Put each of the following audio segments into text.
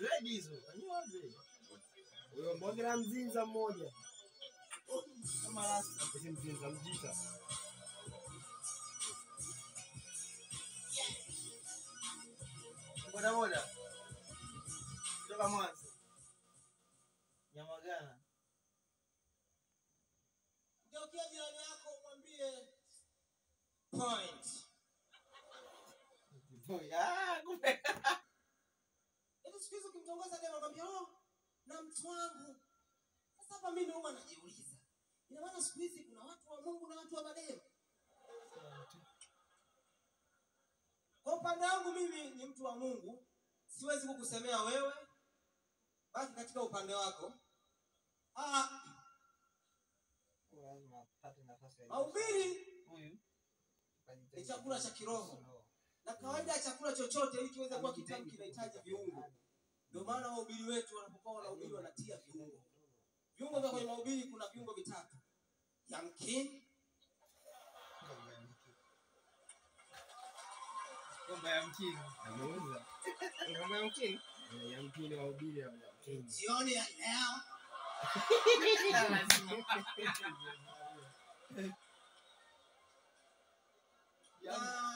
Dread hizo. Kanyoa dread. Huyo mbogera mzinza mmoja. Kama rasta. Eti mzinza mjita. Boda boda. Kutoka Mwanza. Nyamagana. Geukia jirani yako umwambie point. Boy, ah, kumbe. Yaani siku hizi ukimtongoza dema kwambia oh, na mtu wangu. Sasa hapa mimi huwa najiuliza. Ina maana siku hizi kuna watu wa Mungu na watu wa mademu. Kwa upande wangu mimi ni mtu wa Mungu, siwezi kukusemea wewe, baki katika upande wako. Ah, Lazima apate nafasi ya mahubiri huyu. ni chakula cha kiroho, na kawaida ya chakula chochote ili kiweze kuwa kitamu kinahitaji viungo. Ndio maana wahubiri wetu wanapokuwa wanahubiri wanatia viungo. Viungo vya kwenye mahubiri kuna viungo vitatu: yamkini, Komba ya mkini. Ameuza. Ngoma ya mkini. Eh, Ya mkini wa ubili ya mkini. jioni ya leo na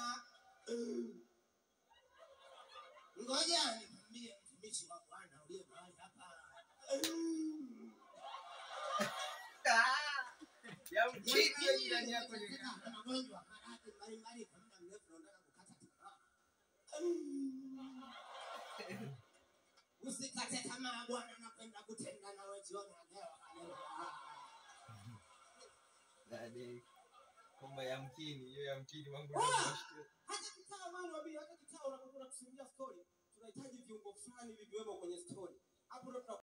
ngoja nikwambie mtumishi wa Bwana uliye mahali hapa. Ya mkini hiyo jirani yako ni Katika magonjwa maradhi mbalimbali kwa muda mrefu na unataka kukata tamaa. Usikate tamaa, Bwana anakwenda kutenda nawe jioni ya leo. Haleluya. Dade. Komba ya mkini, hiyo ya mkini wangu. Ah! hata kitaa mwana wa Biblia, hata kitaa unapokuwa kusimulia story tunahitaji viungo fulani viviwemo kwenye story hapo ndo tuna